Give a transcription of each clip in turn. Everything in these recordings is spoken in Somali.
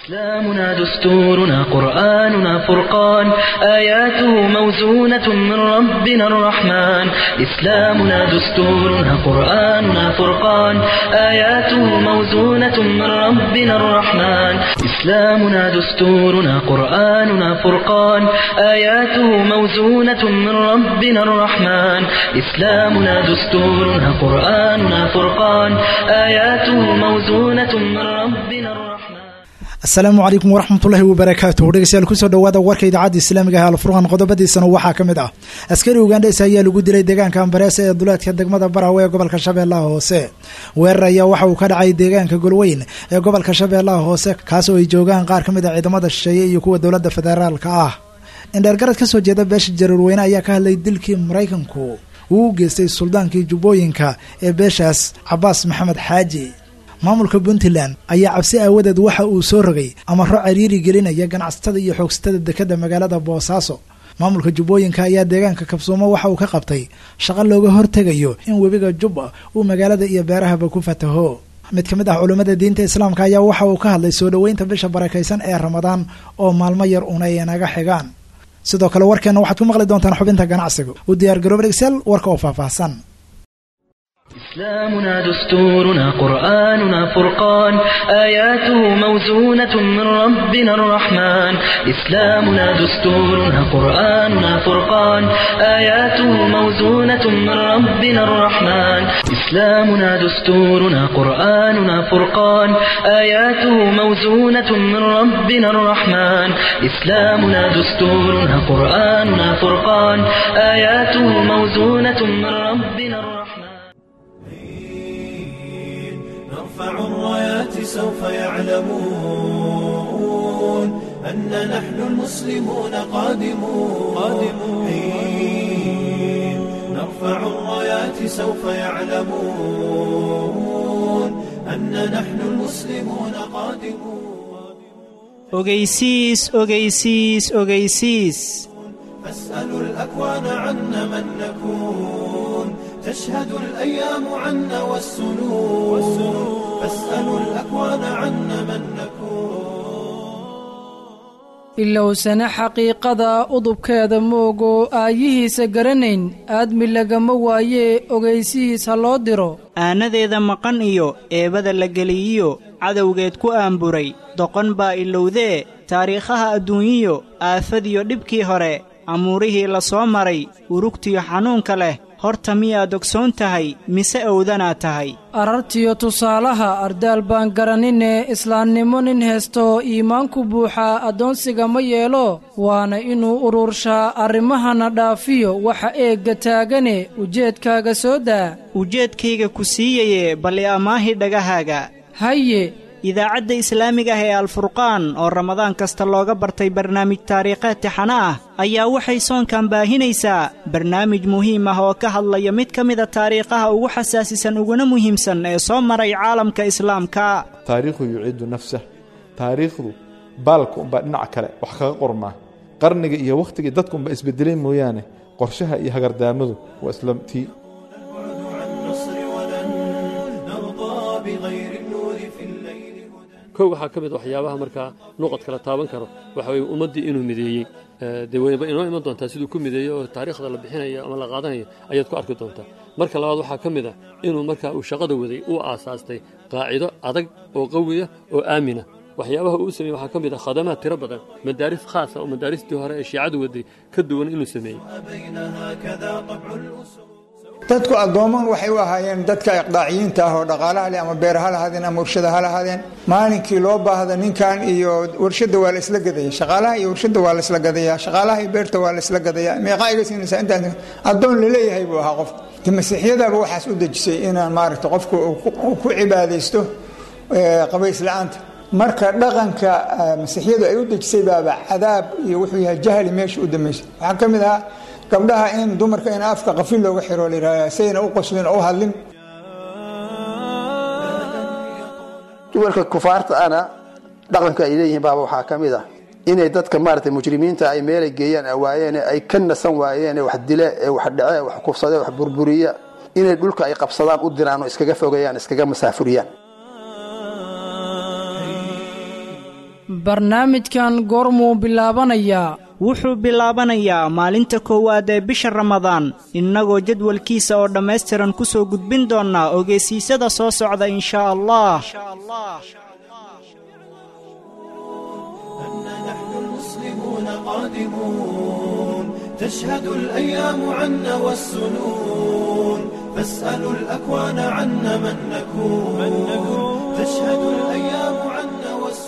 إسلامنا دستورنا قرآننا فرقان آياته موزونة من ربنا الرحمن إسلامنا دستورنا قرآننا فرقان آياته موزونة من ربنا الرحمن إسلامنا دستورنا قرآننا فرقان آياته موزونة من ربنا الرحمن إسلامنا دستورنا قرآننا فرقان آياته موزونة من ربنا الرحمن asalaamu calaykum waraxmatullaahi wabarakaatuh dhegeystayaal kusoo dhawaada warka idaacadda islaamiga ah alfurqan qodobadiisana waxaa ka mid ah askari ugandhes ayaa lagu dilay deegaanka ambareesa ee duleedka degmada barawe ee gobolka shabeellaha hoose weerar ayaa waxa uu ka dhacay deegaanka golweyn ee gobolka shabeellaha hoose kaasoo ay joogaan qaar ka mid a ciidamada shisheeye iyo kuwa dowladda federaalka ah indheergarad kasoo jeeda beesha jaruurweyne ayaa ka hadlay dilkii maraykanku uu u geystay suldaankii jubbooyinka ee beeshaas cabaas maxamed xaaji maamulka puntland ayaa cabsi aawadeed waxa uu soo rogay amaro cariiri gelinaya ganacsatada iyo xoogsatada dekadda magaalada boosaaso maamulka jubbooyinka ayaa deegaanka kabsuumo waxa uu ka qabtay shaqo looga hortegayo in webiga jubba uu magaalada iyo beerahaba ku fataho mid ka mid ah culummada diinta islaamka ayaa waxa uu ka hadlay soo dhoweynta bisha barakaysan ee ramadaan oo maalmo yar una ay naga xigaan sidoo kale warkeenna waxaad ku maqli doontaan xubinta ganacsiga u diyaar garooba dhegsaal warka oo faahfaahsan إسلامنا دستورنا قرآننا فرقان آياته موزونة من ربنا الرحمن إسلامنا دستورنا قرآننا فرقان آياته موزونة من ربنا الرحمن إسلامنا دستورنا قرآننا فرقان آياته موزونة من ربنا الرحمن إسلامنا دستورنا قرآننا فرقان آياته موزونة من ربنا الرحمن نرفع الرايات سوف يعلمون أن نحن المسلمون قادمون قادمون حين نرفع الرايات سوف يعلمون أن نحن المسلمون قادمون ogeysiis ogeysiis ogeysiis فاسألوا الأكوان عنا من نكون تشهد الأيام عنا والسنون فاسألوا الأكوان عنا من نكون ilowsana xaqiiqada udubkeeda moogo aayihiisa garanayn aadmi lagama waayee ogaysihiis ha loo diro aanadeeda maqan iyo eebada la geliyiyo cadowgeed ku aamburay doqon baa ilowdee taariikhaha adduunyiyo aafadiyo dhibkii hore amuurihii la soo maray urugtiyo xanuunka leh horta miyaad ogsoon tahay mise owdanaad tahay arartiyo tusaalaha ardaal baan garanine islaamnimo nin heesto iimaanku buuxaa addoonsiga ma yeelo waana inuu ururshaa arrimahana dhaafiyo waxa eegga taagane ujeedkaaga soo daa ujeedkayga ku siiyaye bal i ammaahi dhagahaaga haye idaacadda islaamiga ah ee alfurqaan oo ramadaan kasta looga bartay barnaamij taariikheed tixano ah ayaa waxay soonkan baahinaysaa barnaamij muhiim ah oo ka hadlaya mid ka mida taariikhaha ugu xasaasisan uguna muhiimsan ee soo maray caalamka islaamka taariikhu yuciidu nafsah taariikhdu baalka unbaa dhinaca kale wax kaga qormaa qarniga iyo wakhtigii dadka unbaa isbedelay mooyaane qorshaha iyo hagardaamadu waa isla tii عن نصر ولن نرضى بغير النور في الليل هدى kow waxaa ka mid waxyaabaha markaa nuqadka la taaban karo waxa weye ummaddii inuu mideeyey dee wayba inoo iman doontaa siduu ku mideeyey oo taariikhda la bixinayo ama la qaadanayo ayaad ku arki doontaa marka labaad waxaa ka mid ah inuu markaa uu shaqada waday uu aasaastay qaacido adag oo qawiya oo aamina waxyaabaha uu sameeyey waxaa ka mid ah khadamaad tiro badan madaaris khaasa oo madaaristii hore ee shiicadu waday ka duwan inuu sameeyey بينها كذا طبع الأسود dadku addooman waxay u ahaayeen dadka iqdaaciyiinta ah oo dhaqaalaha leh ama beer ha lahaadeen ama warshada ha lahaadeen maalinkii loo baahda ninkan iyo warshada waa la isla gadaya shaqaalaha iyo warshada waa la isla gadaya shaqaalaha iyo beerta waa la isla gadaya meeqaa iga siinaysaa intaas addoon laleeyahay buu ahaa qof de masiixiyadaaba waxaas u dejisay inaan maaragta qofku uu ku- uu ku cibaadaysto eh, qabays la-aanta marka dhaqanka eh, masiixiyadu ay u dejisay baaba cadaab iyo wuxuu yahay jahli meesha u dambeysay waxaa ka mid ahaa gabdhaha in dumarka in afka qafil looga xiro la yidhahda sayna u qoslin oo u hadlin dumarka kufaarta ana dhaqanka ay leeyihiin baaba waxaa ka mid ah inay dadka maaragtay mujrimiinta ay meelay geeyaan awaayeen ay ka nasan waayeen ee wax dile ee wax dhace wax kufsade wax burburiya inay dhulka ay qabsadaan u diraan oo iskaga fogeeyaan iskaga masaafuriyaan barnaamijkan goormuu bilaabanayaa wuxuu bilaabanayaa maalinta koowaad ee bisha ramadaan innagoo jadwalkiisa oo dhammaystiran ku soo gudbin doonnaa ogeysiisada soo socda inshaa allah تشهد الأيام عنا والسنون فاسألوا الأكوان عنا من نكون تشهد الأيام عنا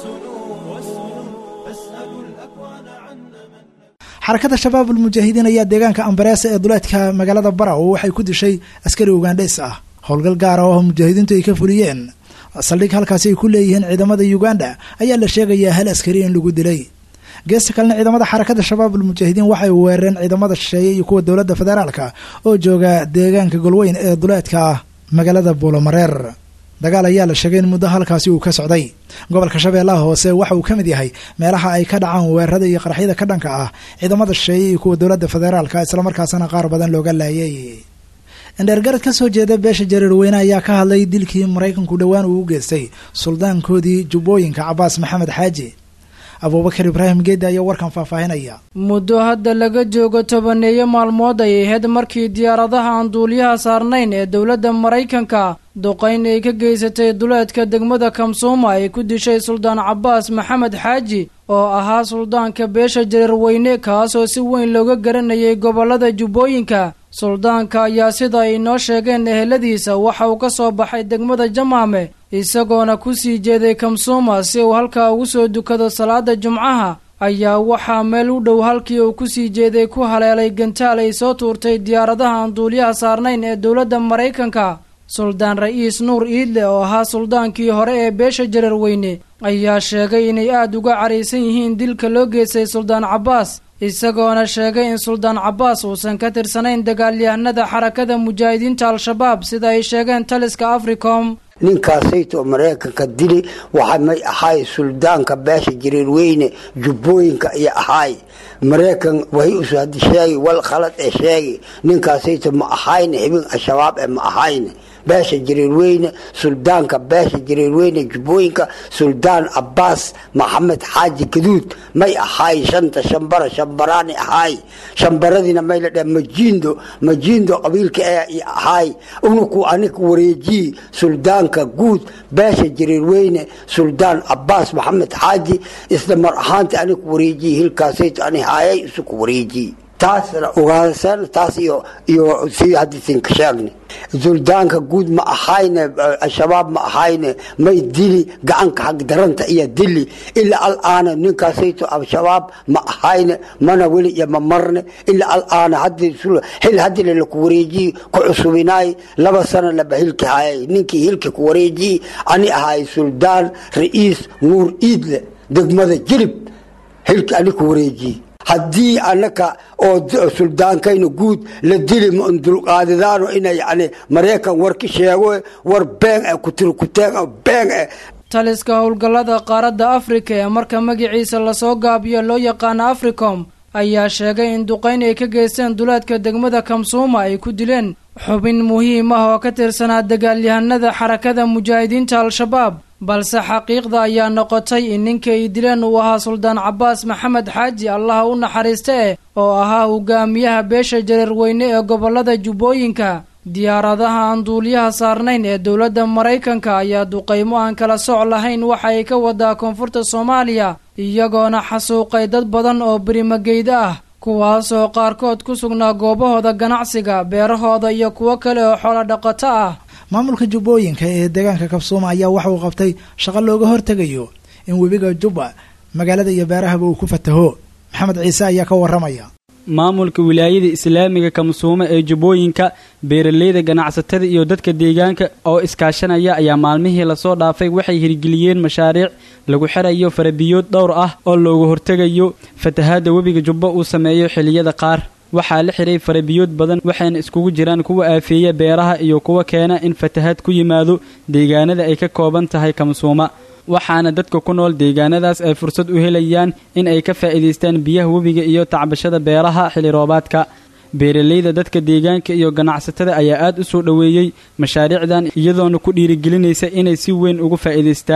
والسنون فاسألوا الأكوان عنا من xarakada shabaab ulmujaahidiin ayaa deegaanka ambareesa ee duleedka magaalada baraw waxay ku dishay askari ugandhes ah howlgal gaar ah oo mujaahidiintu ay ka fuliyeen saldhig halkaasi ay ku leeyihiin ciidamada uganda ayaa la sheegayaa hal askari in lagu dilay geesta kalena ciidamada xarakada shabaab ulmujaahidiin waxay weerareen ciidamada shisheeye iyo kuwa dowladda federaalka oo jooga deegaanka golweyn ee duleedka magaalada buulomareer dagaal ayaa la sheegay in muddo halkaasi uu ka socday gobolka shabeellaha hoose waxa uu ka mid yahay meelaha ay ka dhacaan weerarada iyo qaraxyada ka dhanka ah ciidamada shisheeye iyo kuwa dowladda federaalka islamarkaasana qaar badan looga laayay indheergarad ka soo jeeda beesha jareerweyne ayaa ka hadlay dilkii maraykanku dhowaan uu u geystay suldaankoodii jubbooyinka cabaas maxamed xaaji abuubakar ibraahim geedda ayaa warkan faahfaahinaya muddo hadda laga joogo tobaneeyo maalmood ay ahayd markii diyaaradaha aan duuliyaha saarnayn ee dowladda maraykanka duqayn ay ka geysatay duleedka degmada kamsuuma ay ku dishay suldaan cabaas maxamed xaaji oo ahaa suldaanka beesha jareerweyne kaasoo si weyn looga garanayay gobollada jubbooyinka suldaanka ayaa sida ay inoo sheegeen eheladiisa waxa uu ka soo baxay degmada jamaame isagoona ku sii jeeday kamsuuma si uu halkaa ugu soo dukado salaada jumcaha ayaa waxaa meel u dhow halkii uu ku sii jeeday ku haleelay gantaal ay soo tuurtay diyaaradaha aan duuliyaha saarnayn ee dowladda maraykanka suldaan ra'iis nuur iidle oo ahaa suldaankii hore ee beesha jareerweyne ayaa sheegay inay aada uga caraysan yihiin dilka loo geystay suldaan cabbaas isagoona sheegay in suldaan cabbaas uusan ka tirsanayn dagaalyahanada xarakada mujaahidiinta al-shabaab sida ay sheegeen taliska africom ninkaasayto maraykanka dili waxa may ahaay suldaanka beesha jiriirweyne jubbooyinka iyo ahaay maraykan wahay usu hadi sheegi wal khalad ee sheegi ninkaasayto ma ahayne xibin al-shabaab ee ma ahayne beesha jiriirweyne suldaanka beesha jiriirweyne jubbooyinka suldaan cabbaas maxamed xaaji gaduud may ahaay shanta shambara shambaraani ahaay shambaradiina may la dheh majiindo majiindo qabiilka ee ahaay unuku anika wareejiyi suldaanka guud beesha jiriirweyne suldaan cabbaas maxamed xaaji isla mar ahaanta anika wareejiyi hilkaasayto ani haayay isuku wareejiyi taasna ogaadasana taas iyo iyo si hadisinka sheegni suldaanka guud ma ahayne al-shabaab ma ahayne may dili gacanka xag daranta iyo dili ilaa al-aana ninkaasayto al-shabaab ma ahayne mana weli iyo ma marne ilaa al-aana xil hadile laku wareejiyi ku cusubinaay laba sana laba hilki hayay ninkii hilki ku wareejiyi ani ahay suldaan ra'iis nuur iidle degmada jilib hilki ani ku wareejiyi haddii anaka oo suldaankayna guud la dili dulqaadidaano ina yani maraykan war ka sheego war been e kutirkuteen been e taliska howlgallada qaaradda afrika ee marka magaciisa lasoo gaabiyo loo yaqaano africom ayaa sheegay in duqayn ay ka geysteen duleedka degmada kamsuuma ay ku dileen xubin muhiim ah oo ka tirsanaa dagaalyahanada xarakada mujaahidiinta al-shabaab balse xaqiiqda ayaa noqotay in ninka ay dileen uu ahaa suldaan cabbaas maxamed xaaji allaha u naxariista eh oo ahaa hogaamiyaha beesha jareerweyne ee gobollada jubbooyinka diyaaradaha aan duuliyaha saarnayn ee dowladda maraykanka ayaa duqaymo aan kala soc lahayn waxa ay ka wadaa koonfurta soomaaliya iyagoona xasuuqay dad badan oo berimageyda ah kuwaasoo qaarkood ku sugnaa goobahooda ganacsiga beerahooda iyo kuwo kale oo xoolo dhaqato ah maamulka jubbooyinka ee deegaanka kabsuuma ayaa waxa uu qabtay shaqo looga hortegayo in webiga jubba magaalada iyo beerahaba uu ku fataho maxamed ciise ayaa ka warramaya maamulka wilaayada islaamiga kamsuumo ee jubbooyinka beeraleyda ganacsatada iyo dadka deegaanka oo iskaashanaya ayaa maalmihii lasoo dhaafay waxay hirgeliyeen mashaariic lagu xirayo farabiyood dhowr ah oo looga hortegayo fatahaadda webiga jubbo uu sameeyo xilliyada qaar waxaa la xiray farabiyood badan waxayna iskugu jiraan kuwa aafeeya beeraha iyo kuwa keena in fatahaad ku yimaado deegaanada ay ka kooban tahay kamsuuma waxaana dadka ku nool deegaanadaas ay fursad u helayaan in ay ka faa'iidaystaan biyaha webiga iyo tacbashada beeraha xilli roobaadka beeraleyda dadka deegaanka iyo ganacsatada ayaa aad u soo dhoweeyey mashaariicdan iyadoona ku dhiirigelinaysa inay si weyn uga faa'iidaystaan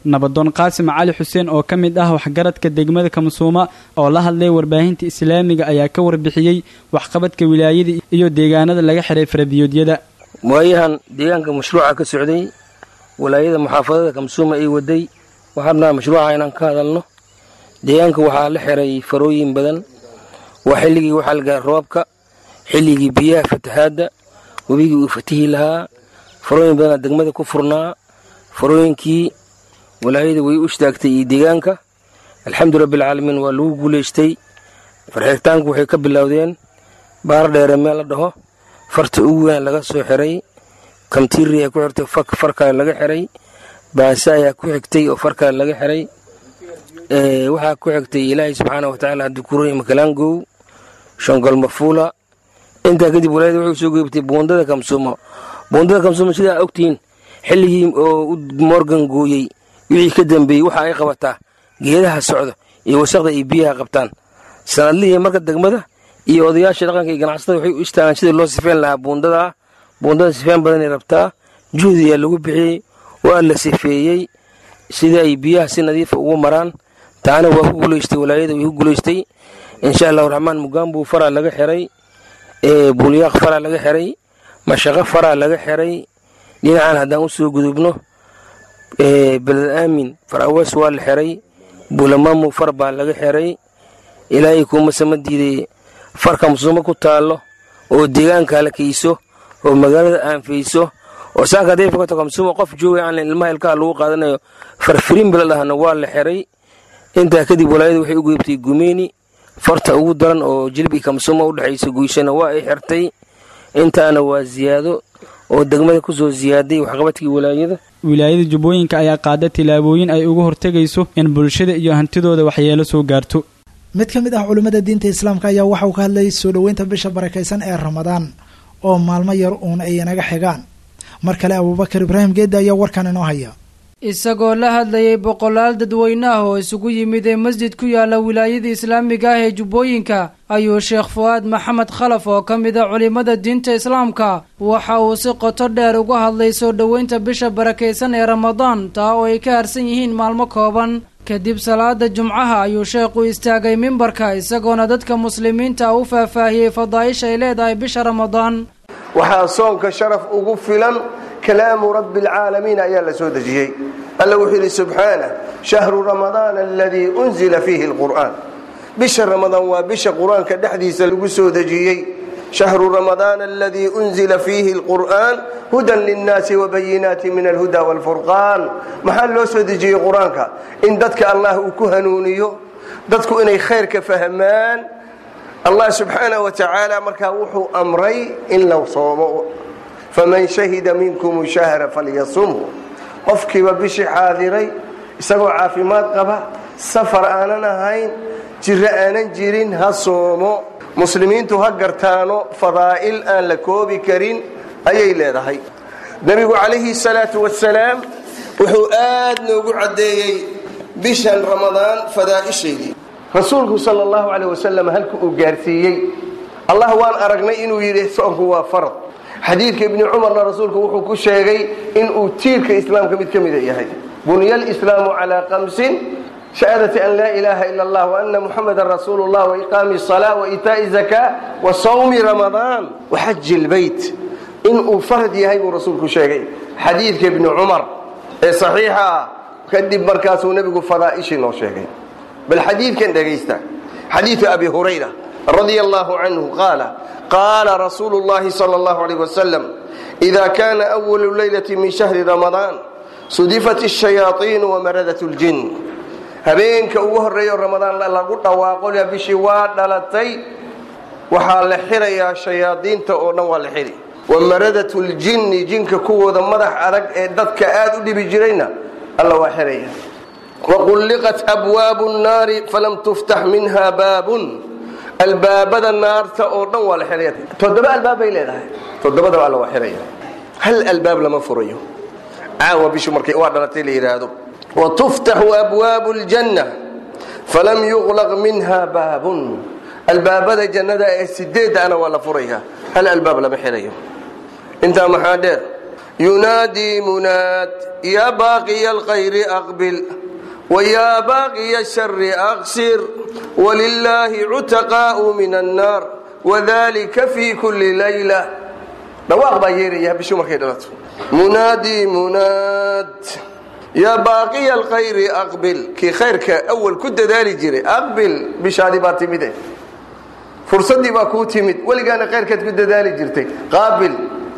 nabadoon qaasim cali xuseen oo ka mid ah waxgaradka degmada kamsuuma oo la hadlay warbaahinta islaamiga ayaa ka warbixiyey waxqabadka wilaayada iyo deegaanada laga xiray farabiyoodyada waayahan deegaanka mashruuca ka socday walaayada muxaafadada kamsuuma ay waday waxaabnaa mashruuca inaan ka hadalno deegaanka waxaa la xiray farooyin badan waa xilligii waxaa lagaa roobka xilligii biyaha fatahaadda webigii uu fatihi lahaa farooyin badanaa degmada ku furnaa farooyinkii walaayada way u istaagtay iyo deegaanka alxamdu rabbialcaalamiin waa lagu guulaystay farxirtaanku waxay ka bilowdeen baar dheere meel la dhaho farta ugu weyn laga soo xiray kamtiiri ayaa ku xirtay far kale laga xiray baase ayaa ku xigtay oo far kale laga xiray waxaa ku xigtay ilaahay subxaana watacaala hadukuroy makalaangow shongol mafuula intaa kadib walaayada waxay soo geybtay buundada kamsuumo buundada kamsuumo sidaa ogtihiin xilligii oo morgan gooyey wixii ka dambeeyey waxa ay qabataa geedaha socda iyo wasaqda iyo biyaha qabtaan sanadlihii marka degmada iyo odayaasha dhaqanka iyo ganacsatada waxay u istaagaan sidii loo sifeyn lahaa buundadaa buundada sifeen badanay rabtaa juhdi ayaa lagu bixiyey waa la sifeeyey sidii ay biyaha si nadiifa ugu maraan taana waa ku guulaystay walaayada way ku guulaystay insha allahu raxmaan mugaambuu faraa laga xiray buulyaaq faraa laga xiray mashaqo faraa laga xiray dhinacan haddaan u soo gudubno beled aamin far awees waa la xiray buulamaamu far baa laga xiray ilaahay kuuma sama diiday farka musuumo ku taallo oo deegaanka la kayso oo magaalada aanfayso oo saaka haday fogato kamsuumo qof joogay aan ilmaha ilkaha lagu qaadanayo farfirin bila dhahna waa la xiray intaa kadib walaayada waxay u geybtay gumeeni farta ugu daran oo jilbi kamsuumo u dhexaysa guyshana waa ay xirtay intaana waa ziyaado oo degmada ku soo ziyaaday waxqabadkii walaayada wilaayada jubbooyinka ayaa qaada tillaabooyin ay uga hortegayso in bulshada iyo hantidooda waxyeelo soo gaarto mid ka mid ah culimmada diinta islaamka ayaa waxauu ka hadlayay soo dhoweynta bisha barakaysan ee ramadaan oo maalmo yar uun ay inaga xigaan mar kale abuubakar ibraahim geedda ayaa warkan inoo haya isagoo la hadlayay boqolaal dadweyne ah oo isugu yimid ee masjid ku yaala wilaayada islaamiga ah ee jubbooyinka ayuu sheekh fu'aad maxamed khalaf oo ka mid a culimmada diinta islaamka waxa uu si qoto dheer uga hadlay soo dhoweynta bisha barakaysan ee ramadaan taa oo ay ka harsan yihiin maalmo kooban kadib salaada jumcaha ayuu sheekhu istaagay mimbarka isagoona dadka muslimiinta u faahfaahiyey fadaa'isha ay leedahay bisha ramadaan waxaa soonka sharaf ugu filan kalaamu rabbi alcaalamiin ayaa la soo dejiyey alla wuxuu yidhi subxaanah shahru ramadaana aladii unzila fiihi alqur'aan bisha ramadaan waa bisha qur-aanka dhexdiisa lagu soo dejiyey shahru ramadaana aladii unzila fiihi alqur'aan hudan linnaasi wabayinaati min alhuda waalfurqaan maxaa loo soo dejiyey qur-aanka in dadka allah uu ku hanuuniyo dadku inay khayrka fahmaan allah subxaanah wa tacaala markaa wuxuu amray in la soomo faman shahida minkum shahra falyasumhu qofkiiba bishii xaadiray isagoo caafimaad qaba safar aanan ahayn jiro aanan jirin ha soomo muslimiintu ha gartaano fadaa'il aan la koobi karin ayay leedahay nebigu calayhi salaatu wasalaam wuxuu aad noogu caddeeyey bishan ramadaan fadaa'ishaydii rasuulku sal allahu caleyh wasalam halka uu gaarsiiyey allah waan aragnay inuu yidhi soonku waa farad xadiidka ibni cumarna rasuulku wuxuu ku sheegay inuu tiirka islaamka mid ka mida yahay bunya lislaamu calaa kamsin shahaadati an laa ilaaha ila allah waana muxamadan rasuulu llah waiqaami salaa waitaa'i zakaa wa sawmi ramadaan waxaji lbeyt inuu farad yahay buu rasuulku sheegay xadiidka ibni cumar ee saxiixa ah kadib markaasuu nebigu fadaa'ishii noo sheegay bal xadiidkan dhegaysta xadiidu abi hurayra radia allahu canhu qaala qaala rasuulu llahi sala allahu alayh wasalam ida kana awalu leylati min shahri ramadaan sudifat ashayaaiinu wamaradat ljin habeenka ugu horreeyo ramadaan lagu dhawaaqo bishii waa dhalatay waxaa la xirayaa shayaadiinta oo dhan waa la xiri wamaradat ljinni jinka kuwooda madax adag ee dadka aad u dhibi jirayna alla waa xiraya waqulliqat abwaabu nnaari falam tuftax minha baabun albaabada naarta oo dhan waa la xiraya toddoba albaab bay leedahay toddobadaba alla waa xiraya hal albaab lama furayo caawa bishu markay waa dhalatay la yidhaahdo watuftaxu abwaabu ljanna falam yuqlaq minha baabun albaabada jannada ee sideedana waa la furaya hal albaab lama xirayo intaa maxaa dheer ينادي مناد يا باقي الخير أقبل ويا باقي الشر أقصر ولله عتقاء من النار وذلك في كل ليلة dhawaaq baa yeeraya bishu markay dhalato munaadi munaad yaa baaqiya alkhayri aqbil kii khayrka awal ku dadaali jiray aqbil bishaadii baa timide fursaddii baa kuu timid weligaana khayrkaad ku dadaali jirtay qaabil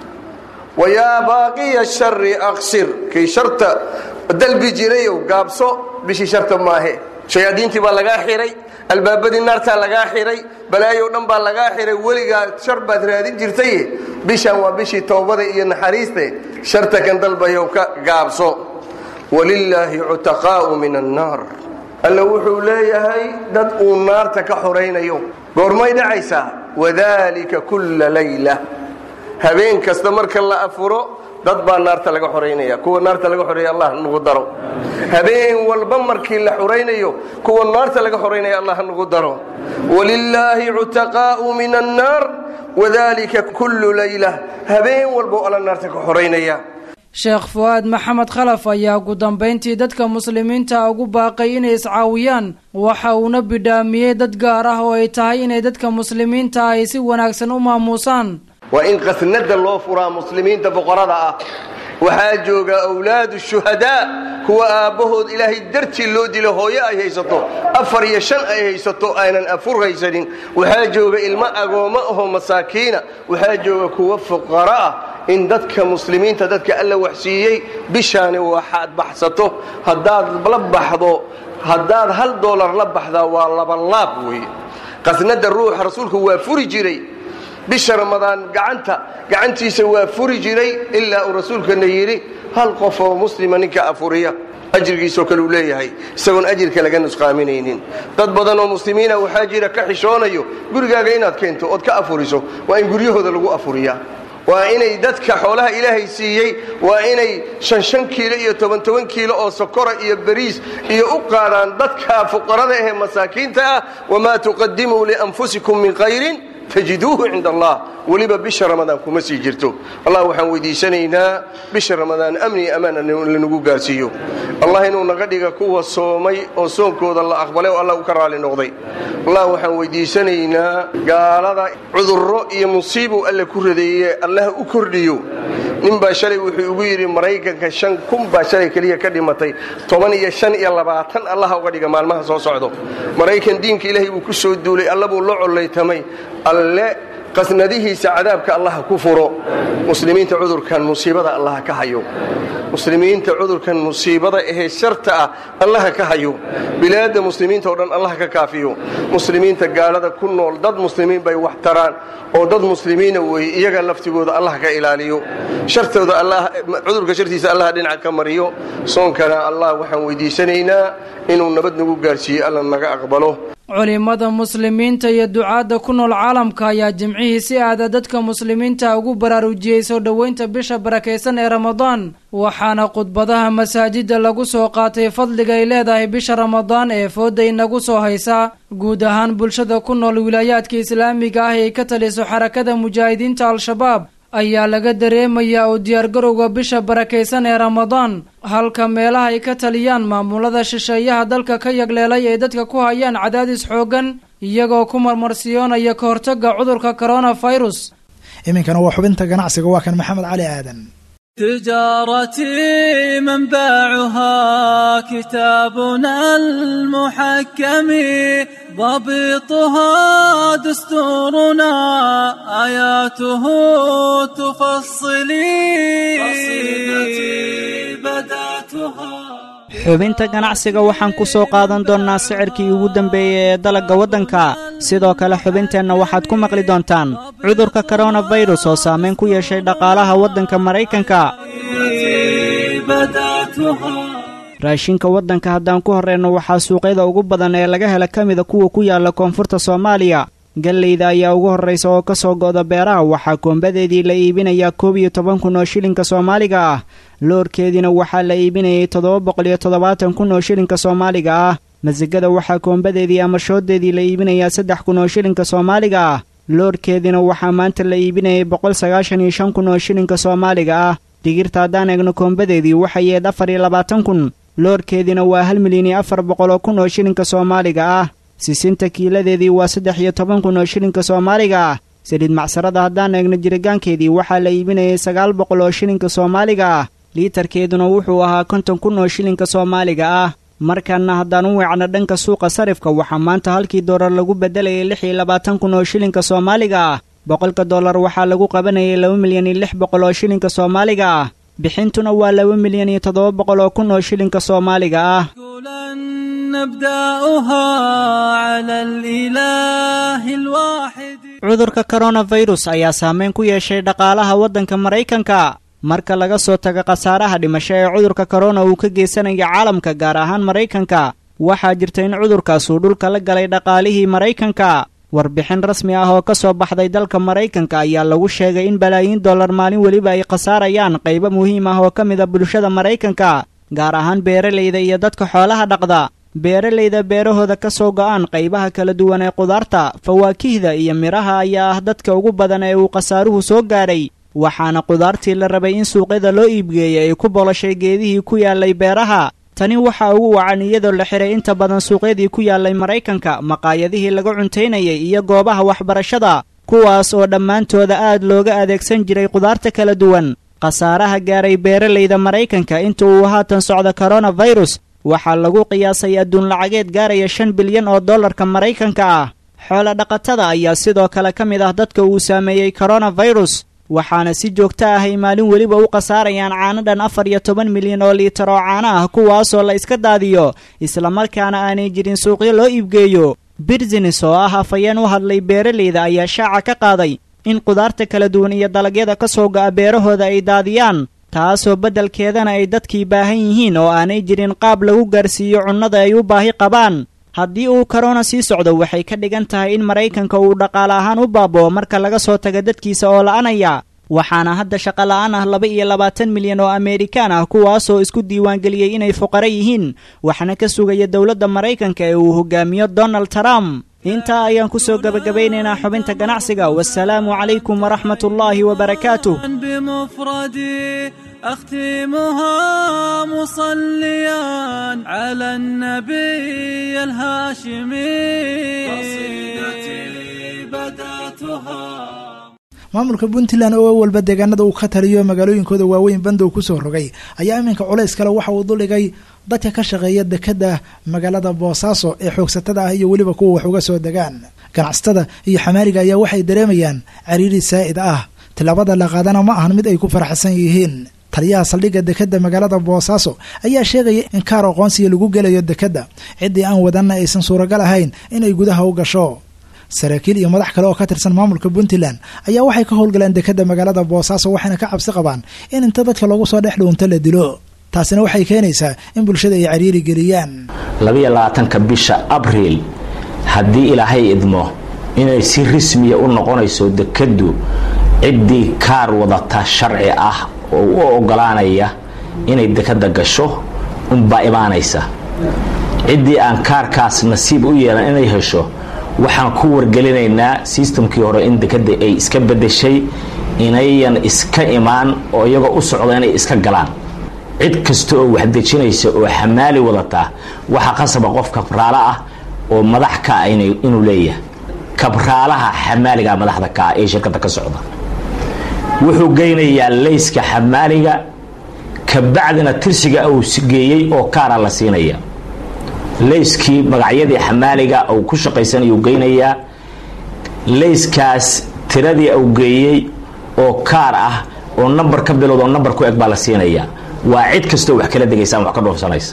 wayaa baaqiya shari aqsir kii sharta dalbi jirayow gaabso bishii sharta maahe shayaadiintii baa lagaa xiray albaabadii naartaa lagaa xiray balaayow dhan baa lagaa xiray weligaa shar baad raadin jirtay bishan waa bishii toobada iyo naxariiste sharta kan dalbayow ka gaabso walilaahi cutaqaa'u min annaar alla wuxuu leeyahay dad uu naarta ka xoraynayo goormay dhacaysaa wadalika kulla layla habeen kasta marka la afuro dad baa naarta laga xoraynaya kuwa naarta laga xoreeya allah nagu daro habeen walba markii la xoraynayo kuwa naarta laga xoraynaya allah nagu daro walilaahi cutaqaa'u min annaar wadalika kullu layla habeen walba alla naarta ka xoraynaya sheekh fu'aad maxamed khalaf ayaa ugu dambayntii dadka muslimiinta ugu baaqay inay iscaawiyaan waxa uuna bidhaamiyey dad gaar ah oo ay tahay inay dadka muslimiinta ay si wanaagsan u maamuusaan waa in qasnada loo furaa muslimiinta boqorada ah waxaa jooga awlaadu shuhadaa kuwa aabbahood ilaahay dartii loo dilo hooyo ay haysato afar iyo shan ay haysato aynan afur haysanin waxaa jooga ilmo agoommo ahoo masaakiina waxaa jooga kuwa fuqaro ah in dadka muslimiinta dadka alla waxsiiyey bishaani waxaad baxsato haddaad la baxdo haddaad hal doolar la baxdaa waa labanlaab weeye qasnada ruuxa rasuulku waa furi jiray bisha ramadaan gacanta gacantiisa waa furi jiray ilaa uu rasuulkana yidhi hal qof oo muslima ninka afuriya ajrigiisoo kale uu leeyahay isagoon ajirka laga nusqaaminaynin dad badan oo muslimiina waxaa jira ka xishoonayo gurigaaga inaad keento ood ka afuriso waa in guryahooda lagu afuriyaa waa inay dadka xoolaha ilaahay siiyey waa inay shan shan kiilo iyo toban toban kiilo oo sokora iyo bariis iyo u qaadaan dadka fuqarada ahee masaakiinta ah wamaa tuqadimuu lianfusikum min khayrin tajiduuhu cinda allah weliba bisha ramadaan kuma sii jirto allah waxaan weydiisanaynaa bisha ramadaan amni iyo ammaan lanagu gaarsiiyo allah inuu naga dhiga kuwa soomay oo soonkooda la aqbalay oo allah u ka raali noqday allah waxaan weydiisanaynaa gaalada cudurro iyo musiibuu alle ku radeeye allah u kordhiyo nin baa shalay wuxuu ugu yidhi maraykanka shan kun baa shalay keliya ka dhimatay toban iyo shan iyo labaatan allaha uga dhiga maalmaha soo socdo maraykan diinka ilaahay buu ku soo duulay alla buu la collaytamay alle qasnadihiisa cadaabka allaha ku furo muslimiinta cudurkan musiibada allaha ka hayo muslimiinta cudurkan musiibada ahee sharta ah allaha ka hayo bilaadda muslimiinta oo dhan allaha ka kaafiyo muslimiinta gaalada ku nool dad muslimiin bay wax taraan oo dad muslimiina weeye iyaga laftigooda allah ka ilaaliyo shartooda cudurka shartiisa allah dhinaca ka mariyo soonkana allah waxaan weydiisanaynaa inuu nabad nagu gaarsiiyo alla naga aqbalo culimada muslimiinta iyo ducaadda ku nool caalamka ayaa jimcihii si aada dadka muslimiinta ugu baraarujiyey soo dhoweynta bisha barakaysan ee ramadaan waxaana khudbadaha masaajidda lagu soo qaatay fadliga ay leedahay bisha ramadaan ee fooda inagu soo haysa guud ahaan bulshada ku nool wilaayaadka islaamiga ah ay ka taliso xarakada mujaahidiinta al-shabaab ayaa laga dareemayaa oo diyaargarowga bisha barakaysan ee ramadaan halka meelaha ay ka taliyaan maamulada shisheeyaha dalka ka yagleelay ay dadka ku hayaan cadaadis xooggan iyagoo ku marmarsiyoonaya ka hortagga cudurka koronafirus iminkana waa xubinta ganacsiga waa kan maxamed cali aadan تجارتي منبعها كتابنا المحكم ضبطها دستورنا آياته تفصلي بدأتها xubinta ganacsiga waxaan ku soo qaadan doonnaa sicirkii ugu dambeeyey ee dalagga waddanka sidoo kale xubinteenna waxaad ku maqli doontaan cudurka koronafirus oo saamayn ku yeeshay dhaqaalaha waddanka maraykanka raashinka waddanka haddaan ku horreenno waxaa suuqyada ugu badan ee laga hela ka mida kuwa ku yaalla koonfurta soomaaliya galleyda ayaa ugu horraysa oo ka soo go'da beeraha waxaa koombadeedii la iibinayaa koob iyo toban kun oo shilinka soomaaliga ah loorkeediina waxaa la iibinayay toddoba boqol iyo toddobaatan kun oo shilinka soomaaliga ah masigada waxaa koombadeedii ama shooddeedii la iibinayaa saddex kun oo shilinka soomaaliga ah loorkeediina waxaa maanta la iibinayay boqol sagaashan iyo shan kun oo shilinka soomaaliga ah digirta haddaan eegno koombadeedii waxay yeed afar iyo labaatan kun loorkeediina waa hal milyan iyo afar boqol oo kun oo shilinka soomaaliga ah sisinta kiiladeedii waa saddex iyo toban kun oo shilinka soomaaliga ah saliid macsarada haddaan eegno jiritaankeedii waxaa la iibinayay sagaal boqol oo shilinka soomaaliga ah liitarkeeduna wuxuu ahaa konton kun oo shilinka soomaaliga ah markaana haddaan u weecno dhanka suuqa sarifka waxaa maanta halkii doolar lagu beddelayay lix iyo labaatan kun oo shilinka soomaaliga ah boqolka dollar waxaa lagu qabanayay laba milyan iyo lix boqol oo shilinka soomaaliga ah bixintuna waa laba milyan iyo toddoba boqol oo kun oo shilinka soomaaliga ah نبدأها على الإله الواحد cudurka koronafirus ayaa saameyn ku yeeshay dhaqaalaha waddanka maraykanka marka laga soo tago khasaaraha dhimasho ee cudurka korona uu ka geysanaya caalamka gaar ahaan maraykanka waxaa jirta in cudurkaas uu dhulka la galay dhaqaalihii maraykanka warbixin rasmi ah oo ka soo baxday dalka maraykanka ayaa lagu sheegay in balaayiin dollar maalin weliba ay khasaarayaan qaybo muhiim ah oo ka mid a bulshada maraykanka gaar ahaan beeralayda iyo dadka xoolaha dhaqda beeralayda beerahooda ka soo go'aan qaybaha kala duwan ee qudaarta fawaakihda iyo midhaha ayaa ah dadka ugu badan ee uu khasaaruhu soo gaadhay waxaana qudaartii la rabay in suuqyada loo iibgeeyay ay ku boloshay geedihii ku yaallay beeraha tani waxaa ugu wacan iyadoo la xihay inta badan suuqyadii ku yaallay maraykanka maqaayadihii laga cuntaynayay iyo goobaha waxbarashada kuwaas oo dhammaantooda aad looga adeegsan jiray qudaarta kala duwan khasaaraha gaaray beeralayda maraykanka inta uu haatan socda koronafirus waxaa lagu qiyaasay adduun lacageed gaaraya shan bilyan oo dollarka maraykanka ah xoolo dhaqatada ayaa sidoo kale ka mid ah dadka uu saameeyey koronafirus waxaana si joogto ah ay maalin weliba u khasaarayaan caano dhan afar iyo toban milyan oo liitar oo caano ah kuwaasoo la iska daadiyo islamarkaana aanay jirin suuqyo loo iibgeeyo birzines oo ah afayeen u hadlay beeralayda ayaa shaaca ka qaaday in qudaarta kala duwan iyo dalagyada ka soo go'a beerahooda ay daadiyaan taasoo beddelkeedana ay dadkii baahan yihiin oo aanay jirin qaab lagu gaarsiiyo cunnada ay u baahi qabaan haddii uu korona sii socdo waxay ka dhigan tahay in maraykanka uu dhaqaale ahaan u baaboo marka laga soo taga dadkiisa oo la'anaya waxaana hadda shaqo la'aan ah laba iyo labaatan milyan oo ameerikaan ah kuwaasoo isku diiwaangeliyey inay fuqaro yihiin waxna ka sugaya dowladda maraykanka ee uu hogaamiyo donald trump intaa ayaan ku soo gebagabaynaynaa xubinta ganacsiga wasalaamu calaykum waraxmat ullaahi wabarakaatuh بمفردي أختمها مصليا على النبي الهاشمي قصيدتي بدأتها maamulka puntland oo walba deegaanada uu ka taliyo magaalooyinkooda waaweyn bandow kusoo rogay ayaa iminka culays kale waxa uu duldhigay dadka ka shaqeeya dekada magaalada boosaaso ee xoogsatada ah iyo weliba kuwa wax uga soo degaan ganacsatada iyo xamaaliga ayaa waxay dareemayaan cariiri saa'id ah tilaabada la qaadana ma ahan mid ay ku faraxsan yihiin taliyaha saldhigga dekadda magaalada boosaaso ayaa sheegaya in kaar aqoonsiga lagu gelayo dekadda ciddii aan wadanna aysan suuragal ahayn inay gudaha u gasho saraakiil iyo madax kale oo ka tirsan maamulka puntland ayaa waxay ka howlgaleen dekadda magaalada boosaaso waxayna ka cabsi qabaan in inta dadka loogu soo dhex dhuunto la dilo taasina waxay keenaysaa in bulshada ay cariiri geliyaan labiyo labaatanka bisha abriil haddii ilaahay idmo inay si rismiya u noqonayso dekaddu ciddii kaar wadata sharci ah oo u ogolaanaya inay dekadda gasho unbaa imaanaysa ciddii aan kaarkaas nasiib u yeelan inay hesho waxaan ku wargelinaynaa sistamkii hore in dekadda ay iska bedeshay inayan iska imaan oo iyagoo u socda inay iska galaan cid kasta oo waxdejinaysa oo xamaali wadataa waxaa qasaba qof kabraalo ah oo madax ka ah inuu leeyahay kabraalaha xamaaliga madaxda ka ah ee shirkadda ka socda wuxuu geynayaa layska xamaaliga kabacdina tirsiga uu geeyey oo kaara la siinaya layskii magacyadii xamaaliga uu ku shaqaysanayuu geynayaa layskaas tiradii uu geeyey oo kaar ah oo nambar ka bilowd oo nambar ku eg baa la siinayaa waa cid kastoo wax kala degaysa ama wax ka dhoofsanaysa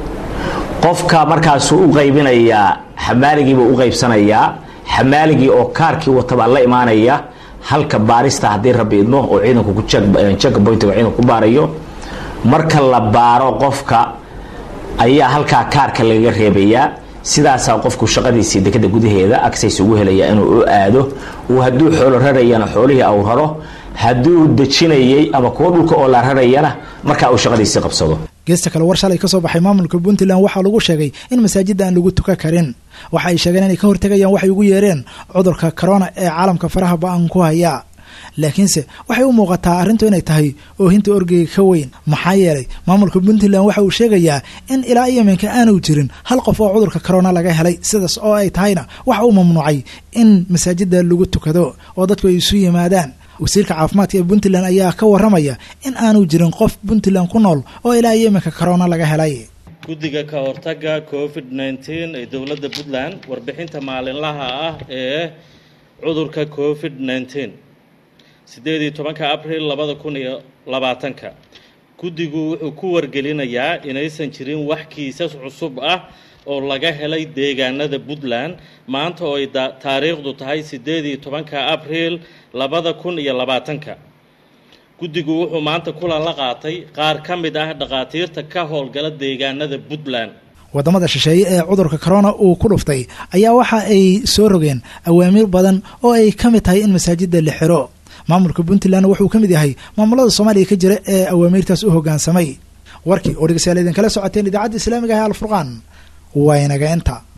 qofka markaasuu u qaybinayaa xamaaligiibuu u qaybsanayaa xamaaligii oo kaarkii watabaa la imaanaya halka baarista haddii rabbi idmo oo ciidanku jeka boyntiga ciidanku ku baarayo marka la baaro qofka ayaa halkaa kaarka lagaga reebayaa sidaasaa qofku shaqadiisii dekada gudaheeda agsays ugu helaya inuu u aado uu hadduu xoolo rarayana xoolihii au raro hadduu dejinayay ama kuwo dhulka oo la rarayana markaa uu shaqadiisii qabsado geesta kale war shalay ka soo baxay maamulka puntland waxaa lagu sheegay in masaajidda aan lagu tuka karin waxa ay sheegeen inay ka hortegayaan waxay ugu yeereen cudurka corona ee caalamka faraha ba-an ku haya laakiinse waxay u muuqataa arrintu inay tahay oohinta orgeyga ka weyn maxaa yeelay maamulka puntland waxa uu sheegayaa in ilaa iyominka aanu jirin hal qof oo cudurka corona laga helay sidaas oo ay tahayna waxa uu mamnuucay in masaajida lagu tukado oo dadku ay isu yimaadaan wasiirka caafimaadka ee puntland ayaa ka waramaya in aanu jirin qof puntland ku nool oo ilaa iyominka corona laga helay guddiga ka hortagga covid nneteen ee dowladda puntland warbixinta maalinlaha ah ee cudurka covid nneteen siddeed iyo tobanka abril labada kun iyo labaatanka guddigu wuxuu ku wargelinayaa inaysan jirin wax kiisas cusub ah oo laga helay deegaanada puntland maanta oo ay taariikhdu tahay siddeed iyo tobanka abril labada kun iyo labaatanka guddigu wuxuu maanta kulan la qaatay qaar ka mid ah dhakhaatiirta ka howlgala deegaanada puntland waddamada shisheeye ee cudurka corona uu ku dhuftay ayaa waxa ay soo rogeen awaamiir badan oo ay ka mid tahay in masaajida la xiro maamulka puntland wuxuu ka mid yahay maamulada soomaaliya ka jira ee awaamiirtaas u hoggaansamay warkii oo dhegeystayaal idinkala socoteen idaacadda islaamiga ah alfurqaan waa inaga inta